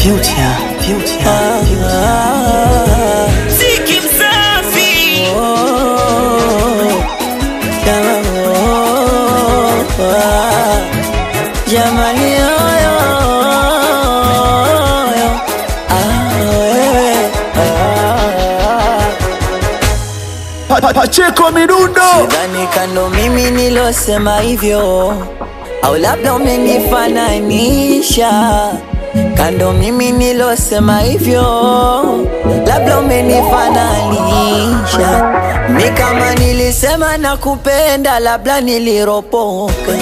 Future, future, Ziki msafi Jamani oyo oyo, ah, wewe, ah. Pa- pa- Pacheko midundo Sidhani kando mimi nilosema hivyo, au labda umenifananisha kando mimi nilosema hivyo, labda umenifananisha mi kama nilisema nakupenda, labda niliropoka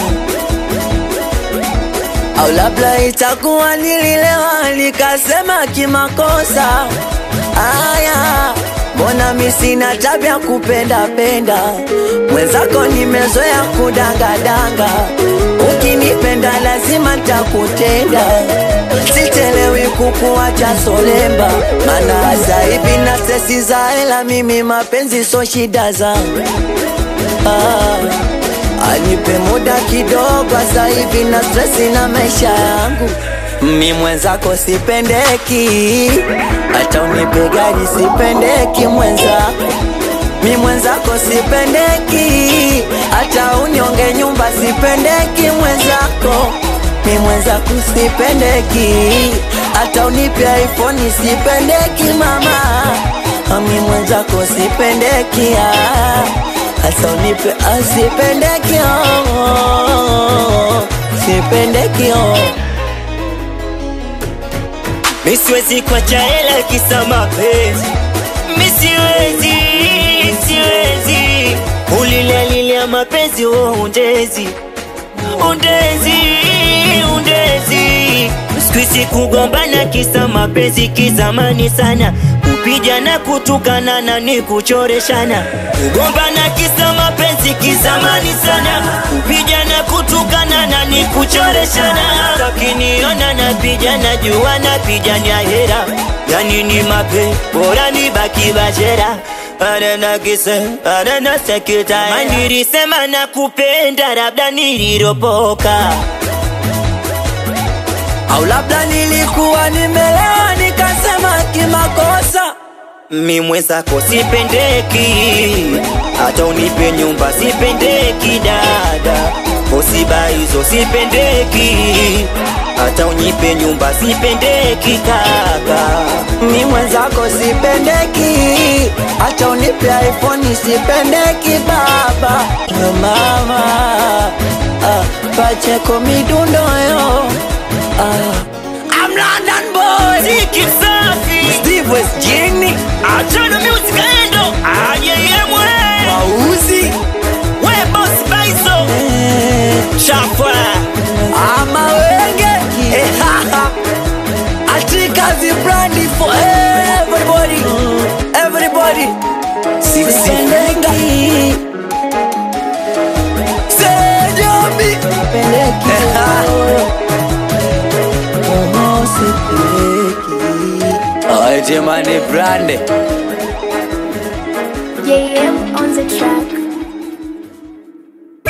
au labda itakuwa nililewa nikasema kimakosa. Aya, mbona mi sina tabia kupenda penda, mwenzako nimezoea kudangadanga. Ukinipenda lazima ntakutenda, sichelewi kukuacha solemba, maana sasa hivi na sesi za hela, mimi mapenzi so shida zangu ah. Anipe muda kidogo, sasa hivi na stresi na maisha yangu. Mi mwenzako sipendeki, hata unipe gari sipendeki mwenzako. Mi mwenzako sipendeki, hata unyonge nyumba sipendeki mwenzako. Mi mwenzako sipendeki, hata unipe iPhone sipendeki mama. Mi mwenzako sipendeki ah. Hasa unipe asipendeki oh, sipendeki oh. Mi siwezi kuacha hela kisa mapenzi Mi siwezi, siwezi Ulilalilia mapenzi wo undezi Undezi, undezi Sikuizi kugombana kisa mapenzi kizamani sana Kupijana kutukana na ni kuchoreshana Kugombana kisa mapenzi kizamani sana Kupijana kutukana na ni kuchoreshana Takiniona napijana jua napijania hera Yani ni mape bora ni baki bashera Arena kise, arena sekita Manilisema na kupenda labda niliropoka Au labda nilikuwa nimelewa nikasema kimakosa Mi mwenzako sipendeki, hata unipe nyumba sipendeki dada, osiba hizo sipendeki, hata unipe nyumba sipendeki kaka. Mi mwenzako sipendeki, hata unipe iPhone sipendeki baba mama ah, Pacheko midundo yo ah. I'm London boy Ziki msafi, Steve West Jini achana music aendo, ayeyemwe, Mauzi we boss baiso, eh, chafwa, ama wenge atika vibrandi for everybody everybody sipendeki sejobi Jamani brande JM on the track.